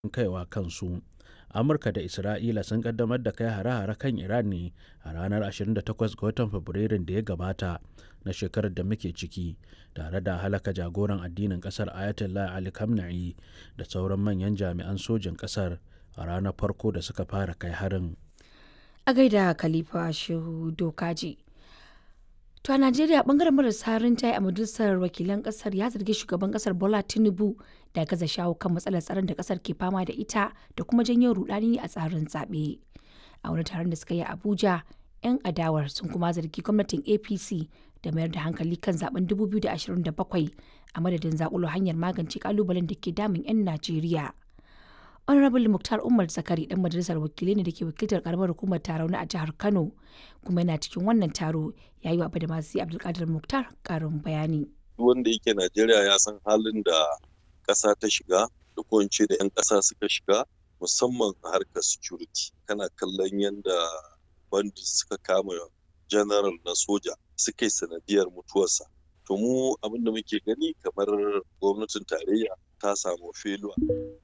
kaiwa kansu. Amurka da Isra'ila sun kaddamar da kai hare-hare kan Iran ne a ranar 28 ga watan Fabrairun da ya gabata na shekarar da muke ciki, tare da halaka jagoran addinin kasar Ayatollah Ali Khamenei da sauran manyan jami'an sojin kasar a ranar farko da suka fara kai harin. A gaida Khalifa Shehu Dokaji. To a Najeriya bangaren marasa rinjaye a majalisar wakilan kasar ya zargi shugaban kasar Bola Tinubu da gaza shawo kan matsalar tsaron da kasar ke fama da ita da kuma janyo rudani a tsarin zaɓe. A wani taron da suka yi a Abuja, 'yan adawar sun kuma zargi gwamnatin APC da mayar da hankali kan zaben 2027 a madadin zakulo hanyar magance kalubalen da ke damun 'yan Najeriya. honorable muktar umar zakari dan majalisar wakilai ne da ke wakiltar karamar hukumar tarauni a jihar kano kuma yana cikin wannan taro ya yi wa da masu abdulkadir muktar karin bayani wanda yake najeriya ya san halin da ƙasa ta shiga da ko da 'yan ƙasa suka shiga musamman a harkar security kana kallon yadda bandit suka kama general na soja suka yi sanadiyar mutuwarsa to mu abin da muke gani kamar gwamnatin tarayya ta samu feluwa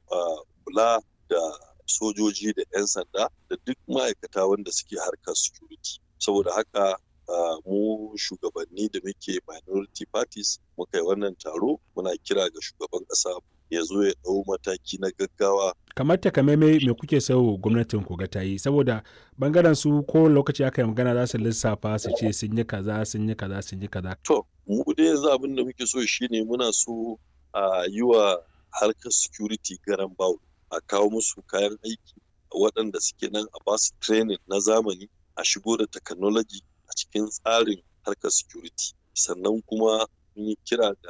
kula da sojoji da 'yan sanda da duk ma'aikata wanda suke harkar security saboda haka mu shugabanni da muke minority parties muka yi wannan taro muna kira ga shugaban ƙasa ya zo ya ɗau mataki na gaggawa kamar takamaimai me kuke so gwamnatin ku ga ta yi saboda bangaren su ko lokaci aka yi magana za su lissafa su ce sun yi kaza sun yi kaza sun yi kaza to mu dai yanzu abin da muke so shine muna so a yi wa harkar security garan bawul a kawo musu kayan aiki waɗanda suke nan a basu training na zamani a shigo da technology a cikin tsarin harkar security sannan kuma mun yi kira da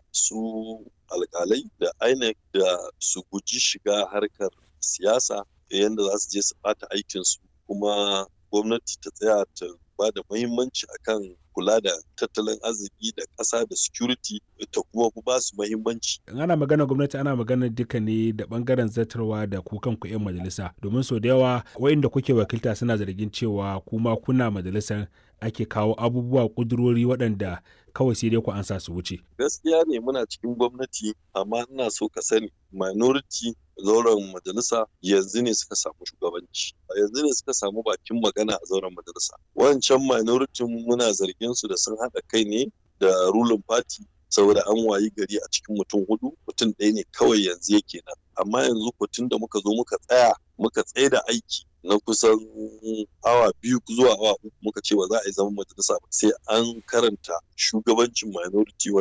su alkalai da inec da su guji shiga harkar siyasa yadda za su je su bata aikinsu kuma gwamnati ta tsaya ta ba da muhimmanci akan kula da tattalin arziki da ƙasa da security ta kuma ba su muhimmanci. ana magana gwamnati ana magana duka ne da bangaren zartarwa da ku kanku 'yan majalisa domin sau da yawa wa'inda kuke wakilta suna zargin cewa kuma kuna majalisar ake kawo abubuwa kudurori waɗanda kawai sai dai ku ansa su wuce. Gaskiya ne muna cikin gwamnati amma ina so ka sani minority zauren majalisa yanzu ne suka samu shugabanci yanzu ne suka samu bakin magana a zauren majalisa wancan minority muna zargin su da sun haɗa kai ne da ruling party saboda an wayi gari a cikin mutum hudu mutum ɗaya ne kawai yanzu yake nan amma yanzu tun da muka zo muka tsaya muka tsaye da aiki na kusan awa biyu zuwa awa uku muka ce ba za a yi zaman majalisa ba sai an karanta shugabancin minority